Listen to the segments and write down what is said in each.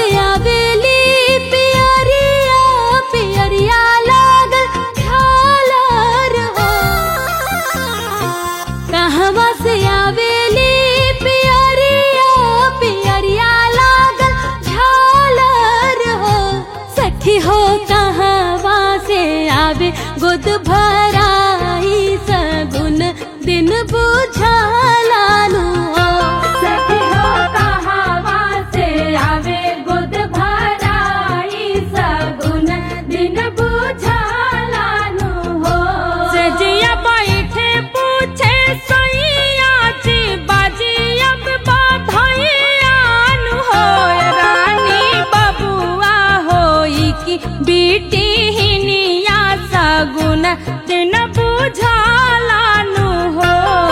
से आवेली पियरिया पियरिया लागल झालर हो कहवा से आवेली पियरिया पियरिया लागल झालर हो सखी हो कहवा से आवे गुद भराई सगुन दिन बुझालानु हो सखी हो कहवा से आवे गुद भराई सगुन दिन बुझालानु हो सजिया बैठे पूछे सैया जी बाजी अब बाधैयान हो रानी बबुआ होई की बेटी हिनिया सगुन दिन बुझालानु हो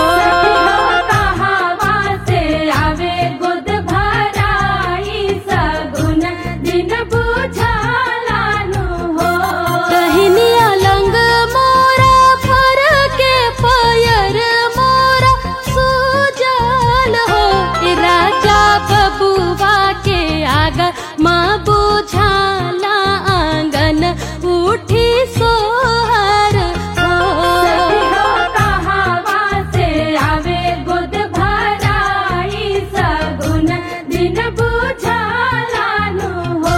कहवा से आवे गुद भराई सगुन दिन बुझालानु हो कहनिया लंग मोरा फर के पयर मोरा सूजल हो ए राजा बबुआ के आगा माँ बुझाला आंगन उठी सोहर हो कहवा से आवे गुद भराई सगुन दिन बुझालानु हो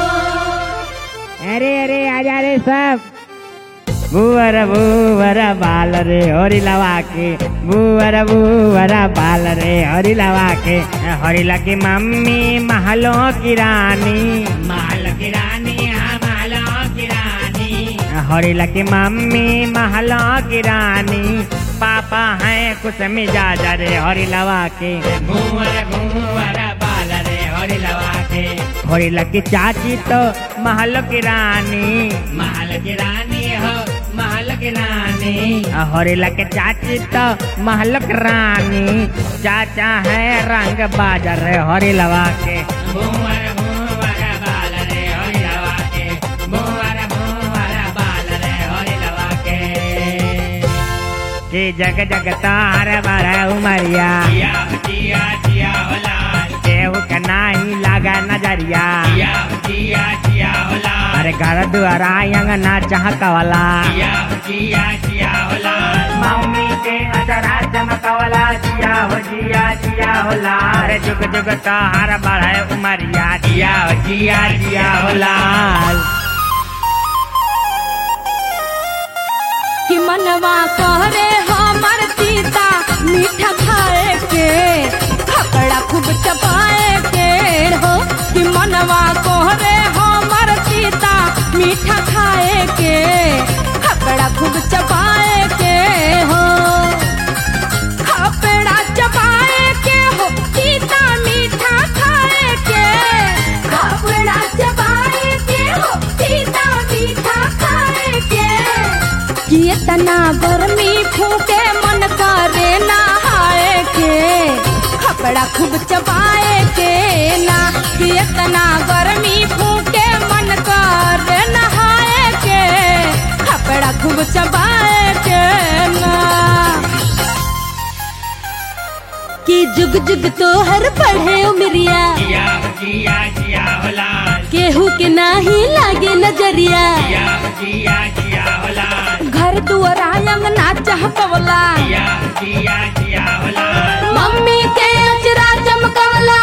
अरे अरे आजा रे सब बुवर बुवर बाल रे हरी लवा के बुवर बुवर बाल रे हरी लवा के हरी लगी मम्मी महलों की रानी महल की रानी हाँ महलों की रानी हरी लगी मम्मी महलों की रानी पापा हैं कुछ मिजाज रे हरी लवा के बुवर बुवर बाल रे हरी लवा के हरी लगी चाची तो महल की रानी महल की रानी हो महल की रानी हरी लगी चाची तो महल की रानी चाचा है रंग बाजार रे हरी लवा के भूवर भूवर बाल रे हरी लवा के भूवर भूवर बाल रे हरी लवा के कि जग जग तार बर उमरिया केहू के नाही लागा नजरिया अरे घर दुआरा अंगना चहकवला मम्मी के अचरा चमकवला जिया हो जिया जिया होला अरे जुग जुग तार बढ़े उमरिया जिया हो जिया जिया होला कि मनवा कहरे हमर सीता मीठा खाए के खकड़ा खूब चबाए के हो कि मनवा कहरे हमर सीता मीठा खाए के खकड़ा खूब चबाए के हो खपड़ा चबाए के हो सीता मीठा खाए के खपड़ा चबाए के हो सीता मीठा खाए के कि इतना गर्मी फूके मन करे नहाए के कपड़ा खूब चबाए के ना कि इतना गर्मी फूके मन करे नहाए के कपड़ा खूब चबाए के ना कि जुग जुग तोहर पढ़े उमरिया केहू के नाही लागे नजरिया घर दुआर अंगना चहकवला मम्मी के अचरा चमकवला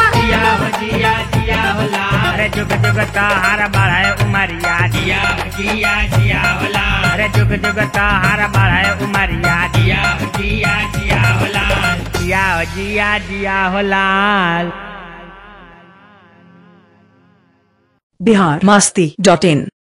अरे जुग जुग तार बढ़े उमरिया जिया जिया जिया होला अरे जुग जुग तार बढ़े उमरिया जिया जिया जिया होला जिया हो जिया जिया होला बिहार मस्ती डॉट इन